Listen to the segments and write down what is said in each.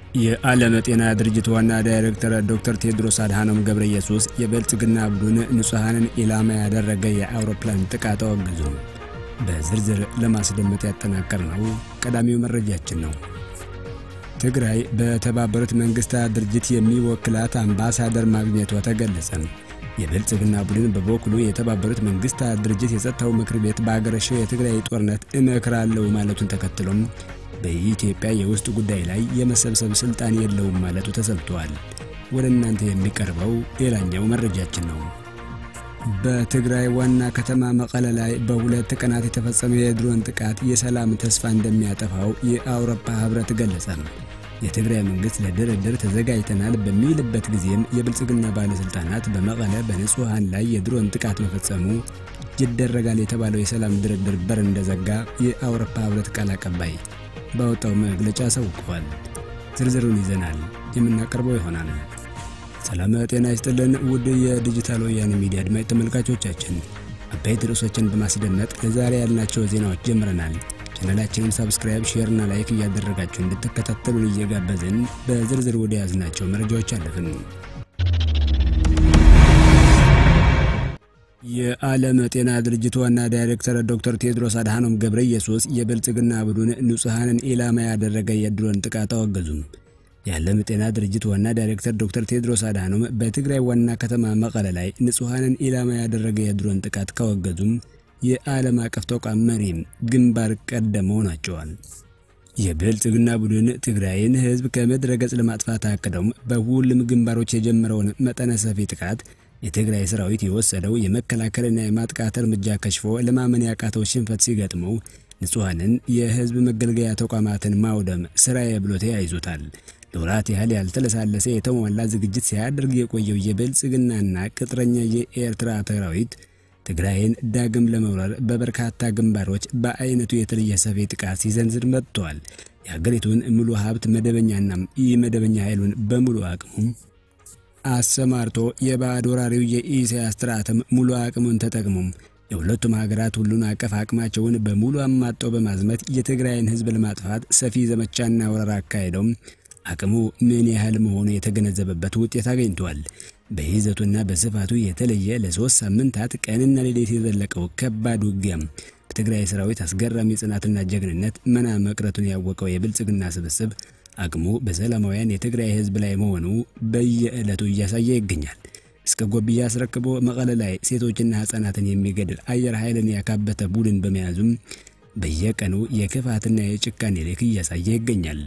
የዓለም ጤና ድርጅት ዋና ዳይሬክተር ዶክተር ቴድሮስ አድሃኖም ገብረ ኢየሱስ የብልጽግና ቡድን ንጹሐንን ኢላማ ያደረገ የአውሮፕላን ጥቃት አወገዙ። በዝርዝር ለማስደመጥ ያጠናቀርነው ቀዳሚው መረጃችን ነው። ትግራይ በተባበሩት መንግስታት ድርጅት የሚወክላት አምባሳደር ማግኘቷ ተገለጸ። የብልጽግና ቡድን በበኩሉ የተባበሩት መንግስታት ድርጅት የጸጥታው ምክር ቤት በአገረሸው የትግራይ ጦርነት እመክራለሁ ማለቱን ተከትሎም በኢትዮጵያ የውስጥ ጉዳይ ላይ የመሰብሰብ ስልጣን የለውም ማለቱ ተሰምቷል። ወደ እናንተ የሚቀርበው ሌላኛው መረጃችን ነው። በትግራይ ዋና ከተማ መቀለ ላይ በሁለት ቀናት የተፈጸመው የድሮን ጥቃት የሰላም ተስፋ እንደሚያጠፋው የአውሮፓ ህብረት ገለጸ። የትግራይ መንግስት ለድርድር ተዘጋጅተናል በሚልበት ጊዜም የብልጽግና ባለስልጣናት በመቀለ በንጹሐን ላይ የድሮን ጥቃት መፈጸሙ ይደረጋል የተባለው የሰላም ድርድር በር እንደዘጋ የአውሮፓ ህብረት ቃል አቀባይ ባወጣው መግለጫ አሳውቀዋል። ዝርዝሩን ይዘናል የምናቀርበው ይሆናል። ሰላም ጤና ይስጥልን ውድ የዲጂታል ወያኔ ሚዲያ አድማጭ ተመልካቾቻችን፣ አበይት ርዕሶችን በማስደመጥ ለዛሬ ያልናቸው ዜናዎች ጀምረናል። ቻናላችንን ሳብስክራይብ፣ ሼር እና ላይክ እያደረጋችሁ እንድትከታተሉን እየጋበዝን በዝርዝር ወደ ያዝናቸው መረጃዎች አለፍን። የዓለም ጤና ድርጅት ዋና ዳይሬክተር ዶክተር ቴድሮስ አድሃኖም ገብረ ኢየሱስ የብልጽግና ቡድን ንጹሐንን ኢላማ ያደረገ የድሮን ጥቃት አወገዙም። የዓለም ጤና ድርጅት ዋና ዳይሬክተር ዶክተር ቴድሮስ አድሃኖም በትግራይ ዋና ከተማ መቀለ ላይ ንጹሐንን ኢላማ ያደረገ የድሮን ጥቃት ካወገዙም የዓለም አቀፍ ተቋም መሪም ግንባር ቀደም መሆናቸዋል። የብልጽግና ቡድን ትግራይን ሕዝብ ከምድረ ገጽ ለማጥፋት አቅደውም በሁሉም ግንባሮች የጀመረውን መጠነ ሰፊ ጥቃት የትግራይ ሰራዊት የወሰደው የመከላከልና የማጥቃት እርምጃ ከሽፎ ለማመን ያቃተው ሽንፈት ሲገጥመው ንጹሐንን የህዝብ መገልገያ ተቋማትን ማውደም ስራዬ ብሎ ተያይዞታል። ለወራት ያህል ያልተለሳለሰ የተሟላ ዝግጅት ሲያደርግ የቆየው የብልጽግናና ቅጥረኛ የኤርትራ ሰራዊት ትግራይን ዳግም ለመውረር በበርካታ ግንባሮች በአይነቱ የተለየ ሰፊ ጥቃት ሲዘንዝር መጥተዋል። የሀገሪቱን ሙሉ ሀብት መደበኛና ኢ መደበኛ ኃይሉን በሙሉ አቅሙም አሰማርቶ የባዕድ ወራሪው የኢሳያስ ስርዓትም ሙሉ አቅሙን ተጠቅሞም የሁለቱም ሀገራት ሁሉን አቀፍ አቅማቸውን በሙሉ አማጠው በማዝመት የትግራይን ህዝብ ለማጥፋት ሰፊ ዘመቻና ወረራ አካሄደውም አቅሙ ምን ያህል መሆኑ የተገነዘበበት ውጤት አገኝቷል። በይዘቱና በስፋቱ የተለየ ለሶስት ሳምንታት ቀንና ሌሊት የዘለቀው ከባድ ውጊያም በትግራይ ሰራዊት አስገራሚ ጽናትና ጀግንነት መና መቅረቱን ያወቀው የብልጽግና ስብስብ አቅሙ በሰላማውያን የትግራይ ህዝብ ላይ መሆኑ በየዕለቱ እያሳየ ይገኛል። እስከ ጎብያ አስረክቦ መቀለ ላይ ሴቶችና ህጻናትን የሚገድል አየር ኃይልን ያካበተ ቡድን በመያዙም በየቀኑ የክፋትና የጭካኔ ልክ እያሳየ ይገኛል።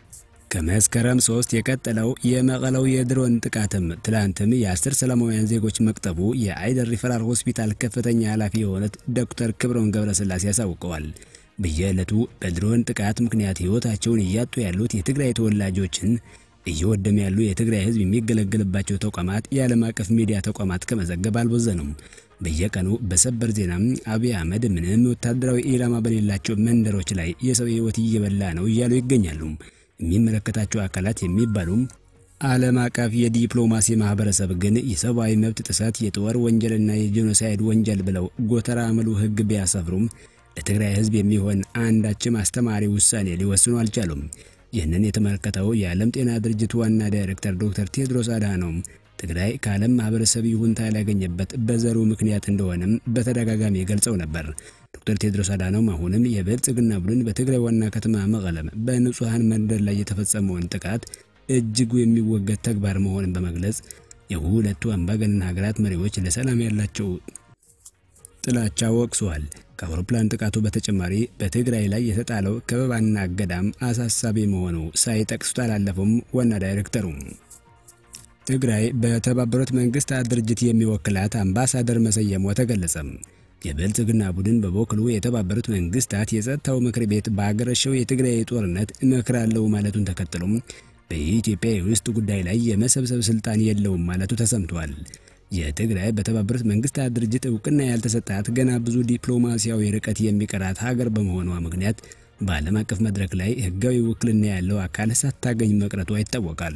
ከመስከረም ሶስት የቀጠለው የመቀለው የድሮን ጥቃትም ትላንትም የአስር ሰላማውያን ዜጎች መቅጠቡ የአይደር ሪፈራል ሆስፒታል ከፍተኛ ኃላፊ የሆኑት ዶክተር ክብረውን ገብረስላሴ ያሳውቀዋል። በየዕለቱ በድሮን ጥቃት ምክንያት ህይወታቸውን እያጡ ያሉት የትግራይ ተወላጆችን እየወደሙ ያሉ የትግራይ ህዝብ የሚገለገልባቸው ተቋማት የዓለም አቀፍ ሚዲያ ተቋማት ከመዘገብ አልቦዘኑም። በየቀኑ በሰበር ዜናም አብይ አህመድ ምንም ወታደራዊ ኢላማ በሌላቸው መንደሮች ላይ የሰው ህይወት እየበላ ነው እያሉ ይገኛሉ። የሚመለከታቸው አካላት የሚባሉም ዓለም አቀፍ የዲፕሎማሲ ማህበረሰብ ግን የሰብአዊ መብት ጥሰት፣ የጦር ወንጀልና የጄኖሳይድ ወንጀል ብለው ጎተራ ምሉ ህግ ቢያሰፍሩም ለትግራይ ህዝብ የሚሆን አንዳችም አስተማሪ ውሳኔ ሊወስኑ አልቻሉም። ይህንን የተመለከተው የዓለም ጤና ድርጅት ዋና ዳይሬክተር ዶክተር ቴድሮስ አድሃኖም ትግራይ ከዓለም ማህበረሰብ ይሁንታ ያላገኘበት በዘሩ ምክንያት እንደሆነም በተደጋጋሚ ገልጸው ነበር። ዶክተር ቴድሮስ አድሃኖም አሁንም የብልጽግና ቡድን በትግራይ ዋና ከተማ መቀለም በንጹሐን መንደር ላይ የተፈጸመውን ጥቃት እጅጉ የሚወገድ ተግባር መሆንን በመግለጽ የሁለቱ አምባገነን ሀገራት መሪዎች ለሰላም ያላቸው ጥላቻ ወቅሰዋል። ከአውሮፕላን ጥቃቱ በተጨማሪ በትግራይ ላይ የተጣለው ከበባና እገዳም አሳሳቢ መሆኑ ሳይጠቅሱት አላለፉም። ዋና ዳይሬክተሩ ትግራይ በተባበሩት መንግስታት ድርጅት የሚወክላት አምባሳደር መሰየሟ ተገለጸም። የብልጽግና ቡድን በበኩሉ የተባበሩት መንግስታት የጸጥታው ምክር ቤት በአገረሸው የትግራይ ጦርነት እመክራለሁ ማለቱን ተከትሎም በኢትዮጵያ የውስጥ ጉዳይ ላይ የመሰብሰብ ስልጣን የለውም ማለቱ ተሰምቷል። የትግራይ በተባበሩት መንግስታት ድርጅት እውቅና ያልተሰጣት ገና ብዙ ዲፕሎማሲያዊ ርቀት የሚቀራት ሀገር በመሆኗ ምክንያት በዓለም አቀፍ መድረክ ላይ ህጋዊ ውክልና ያለው አካል ሳታገኝ መቅረቷ ይታወቃል።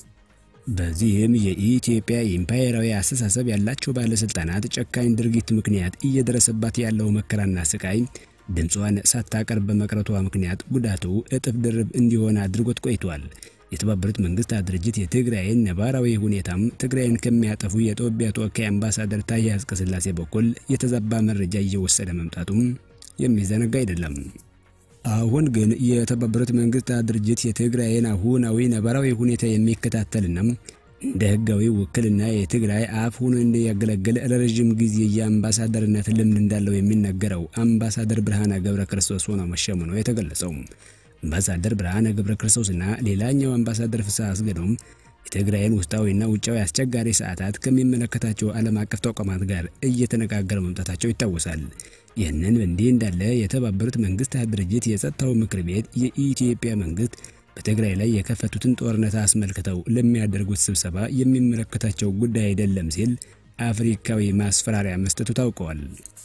በዚህም የኢትዮጵያ ኢምፓየራዊ አስተሳሰብ ያላቸው ባለስልጣናት ጨካኝ ድርጊት ምክንያት እየደረሰባት ያለው መከራና ስቃይ ድምጿን ሳታቀርብ በመቅረቷ ምክንያት ጉዳቱ እጥፍ ድርብ እንዲሆን አድርጎት ቆይቷል። የተባበሩት መንግስታት ድርጅት የትግራይን ነባራዊ ሁኔታም ትግራይን ከሚያጠፉ የጦቢያ ተወካይ አምባሳደር ታዬ አጽቀሥላሴ በኩል የተዛባ መረጃ እየወሰደ መምጣቱም የሚዘነጋ አይደለም። አሁን ግን የተባበሩት መንግስታት ድርጅት የትግራይን አሁናዊ ነባራዊ ሁኔታ የሚከታተልና እንደ ህጋዊ ውክልና የትግራይ አፍ ሆኖ እንዲያገለግል ለረዥም ጊዜ የአምባሳደርነት ልምድ እንዳለው የሚነገረው አምባሳደር ብርሃነ ገብረ ክርስቶስ ሆኖ መሸሙ ነው የተገለጸው። አምባሳደር ብርሃነ ገብረ ክርስቶስና ሌላኛው አምባሳደር ፍስሐ አስገዶም የትግራይን ውስጣዊና ውጫዊ አስቸጋሪ ሰዓታት ከሚመለከታቸው ዓለም አቀፍ ተቋማት ጋር እየተነጋገረ መምጣታቸው ይታወሳል። ይህንን እንዲህ እንዳለ የተባበሩት መንግስታት ድርጅት የጸጥታው ምክር ቤት የኢትዮጵያ መንግስት በትግራይ ላይ የከፈቱትን ጦርነት አስመልክተው ለሚያደርጉት ስብሰባ የሚመለከታቸው ጉዳይ አይደለም ሲል አፍሪካዊ ማስፈራሪያ መስጠቱ ታውቀዋል።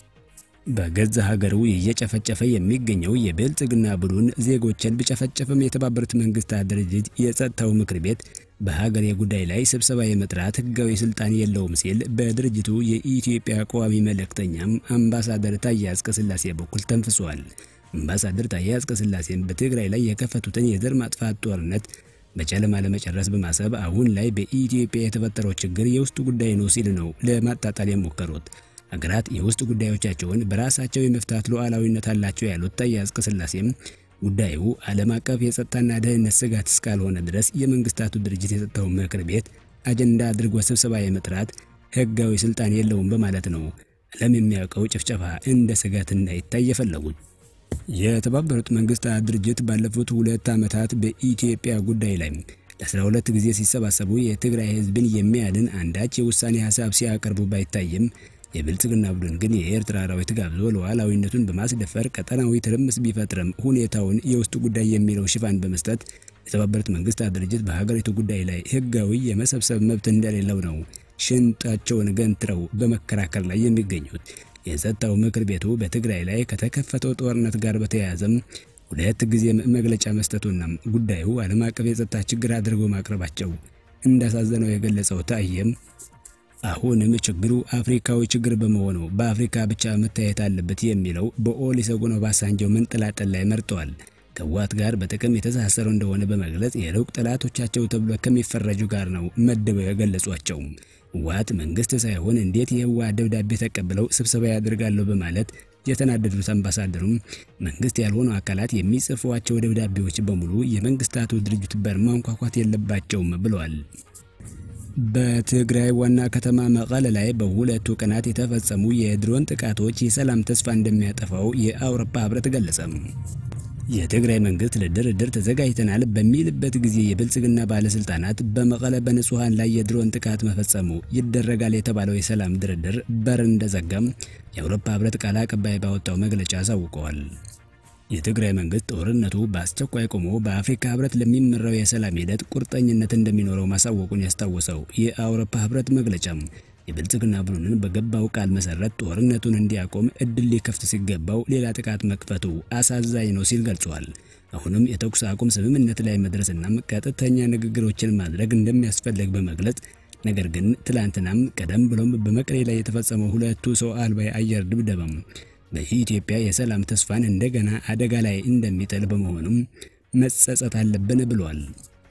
በገዛ ሀገሩ እየጨፈጨፈ የሚገኘው የብልጽግና ቡድን ዜጎችን ቢጨፈጨፍም የተባበሩት መንግስታት ድርጅት የጸጥታው ምክር ቤት በሀገሬ ጉዳይ ላይ ስብሰባ የመጥራት ህጋዊ ስልጣን የለውም ሲል በድርጅቱ የኢትዮጵያ ቋሚ መልእክተኛም አምባሳደር ታዬ አጽቀሥላሴ በኩል ተንፍሷል። አምባሳደር ታዬ አጽቀሥላሴም በትግራይ ላይ የከፈቱትን የዘር ማጥፋት ጦርነት በጨለማ ለመጨረስ በማሰብ አሁን ላይ በኢትዮጵያ የተፈጠረው ችግር የውስጥ ጉዳይ ነው ሲል ነው ለማጣጣል የሞከሩት። ሀገራት የውስጥ ጉዳዮቻቸውን በራሳቸው የመፍታት ሉዓላዊነት አላቸው ያሉት ታዬ አጽቀሥላሴም ጉዳዩ ዓለም አቀፍ የጸጥታና ደህንነት ስጋት እስካልሆነ ድረስ የመንግስታቱ ድርጅት የጸጥታው ምክር ቤት አጀንዳ አድርጎ ስብሰባ የመጥራት ህጋዊ ስልጣን የለውም በማለት ነው ዓለም የሚያውቀው ጭፍጨፋ እንደ ስጋት እንዳይታይ የፈለጉት። የተባበሩት መንግስታት ድርጅት ባለፉት ሁለት ዓመታት በኢትዮጵያ ጉዳይ ላይ ለ12 ጊዜ ሲሰባሰቡ የትግራይ ህዝብን የሚያድን አንዳች የውሳኔ ሀሳብ ሲያቀርቡ ባይታይም የብልጽግና ቡድን ግን የኤርትራ ሰራዊት ጋብዞ ሉዓላዊነቱን በማስደፈር ቀጠናዊ ትርምስ ቢፈጥርም ሁኔታውን የውስጥ ጉዳይ የሚለው ሽፋን በመስጠት የተባበሩት መንግስታት ድርጅት በሀገሪቱ ጉዳይ ላይ ህጋዊ የመሰብሰብ መብት እንደሌለው ነው ሽንጣቸውን ገንትረው በመከራከር ላይ የሚገኙት። የጸጥታው ምክር ቤቱ በትግራይ ላይ ከተከፈተው ጦርነት ጋር በተያያዘም ሁለት ጊዜ መግለጫ መስጠቱና ጉዳዩ ዓለም አቀፍ የጸጥታ ችግር አድርጎ ማቅረባቸው እንዳሳዘነው የገለጸው ታዬም አሁንም ችግሩ አፍሪካዊ ችግር በመሆኑ በአፍሪካ ብቻ መታየት አለበት የሚለው በኦሉሴጉን ኦባሳንጆ መንጠላጠል ላይ መርጠዋል። ከህወሓት ጋር በጥቅም የተሳሰሩ እንደሆነ በመግለጽ የሩቅ ጠላቶቻቸው ተብሎ ከሚፈረጁ ጋር ነው መድበው የገለጿቸው። ህወሓት መንግስት ሳይሆን እንዴት የህወሓት ደብዳቤ ተቀብለው ስብሰባ ያደርጋለሁ በማለት የተናደዱት አምባሳደሩም መንግስት ያልሆኑ አካላት የሚጽፏቸው ደብዳቤዎች በሙሉ የመንግስታቱ ድርጅት በር ማንኳኳት የለባቸውም ብለዋል። በትግራይ ዋና ከተማ መቀለ ላይ በሁለቱ ቀናት የተፈጸሙ የድሮን ጥቃቶች የሰላም ተስፋ እንደሚያጠፋው የአውሮፓ ህብረት ገለጸ። የትግራይ መንግስት ለድርድር ተዘጋጅተናል በሚልበት ጊዜ የብልጽግና ባለስልጣናት በመቀለ በንጹሐን ላይ የድሮን ጥቃት መፈጸሙ ይደረጋል የተባለው የሰላም ድርድር በር እንደዘጋም የአውሮፓ ህብረት ቃል አቀባይ ባወጣው መግለጫ አሳውቀዋል። የትግራይ መንግስት ጦርነቱ በአስቸኳይ ቆሞ በአፍሪካ ህብረት ለሚመራው የሰላም ሂደት ቁርጠኝነት እንደሚኖረው ማሳወቁን ያስታወሰው የአውሮፓ ህብረት መግለጫም የብልጽግና ቡድንን በገባው ቃል መሰረት ጦርነቱን እንዲያቆም እድል ሊከፍት ሲገባው ሌላ ጥቃት መክፈቱ አሳዛኝ ነው ሲል ገልጿል። አሁንም የተኩስ አቁም ስምምነት ላይ መድረስና ቀጥተኛ ንግግሮችን ማድረግ እንደሚያስፈልግ በመግለጽ ነገር ግን ትላንትናም ቀደም ብሎም በመቀሌ ላይ የተፈጸመው ሁለቱ ሰው አልባ የአየር ድብደባም በኢትዮጵያ የሰላም ተስፋን እንደገና አደጋ ላይ እንደሚጥል በመሆኑም መጸጸት አለብን ብሏል።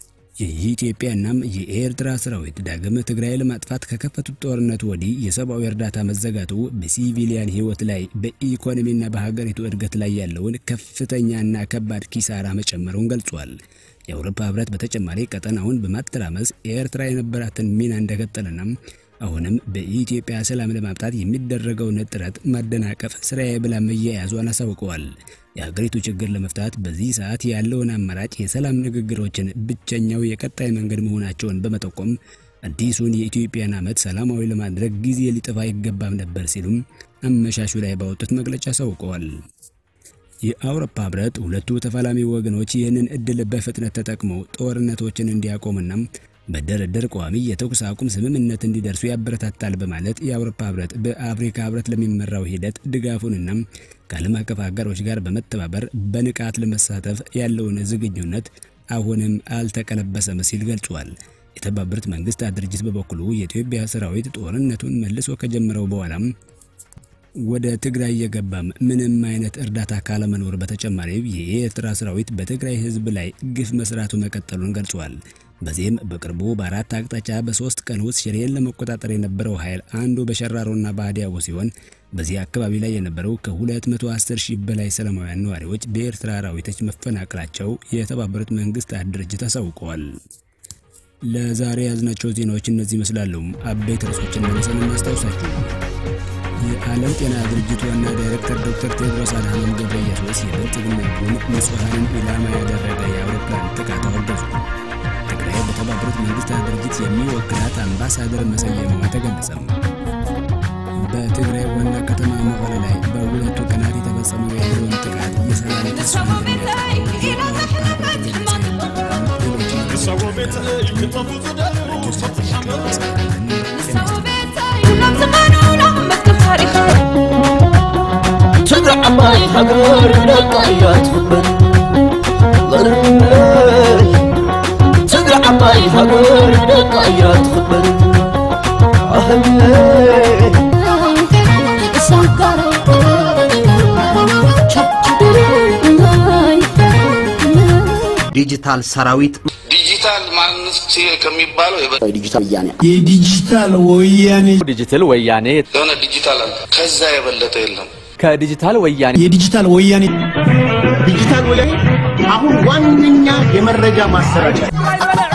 የኢትዮጵያናም የኤርትራ ሰራዊት ዳግም ትግራይ ለማጥፋት ከከፈቱት ጦርነት ወዲህ የሰብአዊ እርዳታ መዘጋቱ በሲቪሊያን ሕይወት ላይ በኢኮኖሚና በሀገሪቱ እድገት ላይ ያለውን ከፍተኛና ከባድ ኪሳራ መጨመሩን ገልጿል። የአውሮፓ ህብረት በተጨማሪ ቀጠናውን በማተራመስ ኤርትራ የነበራትን ሚና እንደቀጠለና አሁንም በኢትዮጵያ ሰላም ለማምጣት የሚደረገውን ጥረት ማደናቀፍ ስራዬ ብላ መያያዟን አሳውቀዋል። የሀገሪቱ ችግር ለመፍታት በዚህ ሰዓት ያለውን አማራጭ የሰላም ንግግሮችን ብቸኛው የቀጣይ መንገድ መሆናቸውን በመጠቆም አዲሱን የኢትዮጵያን ዓመት ሰላማዊ ለማድረግ ጊዜ ሊጠፋ አይገባም ነበር ሲሉም አመሻሹ ላይ ባወጡት መግለጫ አሳውቀዋል። የአውሮፓ ህብረት ሁለቱ ተፋላሚ ወገኖች ይህንን እድል በፍጥነት ተጠቅመው ጦርነቶችን እንዲያቆሙና በድርድር ቋሚ የተኩስ አቁም ስምምነት እንዲደርሱ ያበረታታል በማለት የአውሮፓ ህብረት በአፍሪካ ህብረት ለሚመራው ሂደት ድጋፉንና ከዓለም አቀፍ አጋሮች ጋር በመተባበር በንቃት ለመሳተፍ ያለውን ዝግጁነት አሁንም አልተቀለበሰም ሲል ገልጿል። የተባበሩት መንግስታት ድርጅት በበኩሉ የኢትዮጵያ ሰራዊት ጦርነቱን መልሶ ከጀመረው በኋላም ወደ ትግራይ የገባም ምንም አይነት እርዳታ ካለመኖር በተጨማሪ የኤርትራ ሰራዊት በትግራይ ህዝብ ላይ ግፍ መስራቱ መቀጠሉን ገልጿል። በዚህም በቅርቡ በአራት አቅጣጫ በሶስት ቀን ውስጥ ሽሬን ለመቆጣጠር የነበረው ኃይል አንዱ በሸራሮና በአዲያቦ ሲሆን በዚህ አካባቢ ላይ የነበረው ከ210 ሺህ በላይ ሰላማውያን ነዋሪዎች በኤርትራ ሰራዊቶች መፈናቀላቸው የተባበሩት መንግስታት ድርጅት አሳውቀዋል። ለዛሬ ያዝናቸው ዜናዎች እነዚህ ይመስላሉ። አበይት ርዕሶችን መልሰን እናስታውሳችሁ። የዓለም ጤና ድርጅት ዋና ዳይሬክተር ዶክተር ቴድሮስ አድሃኖም ገብረየሱስ የብልጽግና ቡድን ንጹሐንን ኢላማ ያደረገ የአውሮፕላን ጥቃት አወገዙ። ትግራይ በተባበሩት መንግስታት ድርጅት የሚወክላት አምባሳደር መሰየሟ ተገለጸም። በትግራይ ዋና ከተማ መቀለ ላይ በሁለቱ ቀናት የተፈጸመው የድሮን ጥቃት የሰላም ተስፋ ትግራይ ዓባይ ሃገር ደቃ እያ ትኽበር ትግራይ ዓባይ ሃገር ደቃ እያ ትኽበር ዲጂታል ሰራዊት ዲጂታል ማንነት ከሚባለው የበ- ዲጂታል ወያኔ የዲጂታል ወያኔ ዲጂታል ወያኔ የሆነ ዲጂታል አለ። ከዛ የበለጠ የለም። ከዲጂታል ወያኔ የዲጂታል ወያኔ ዲጂታል ወያኔ አሁን ዋነኛ የመረጃ ማሰራጫ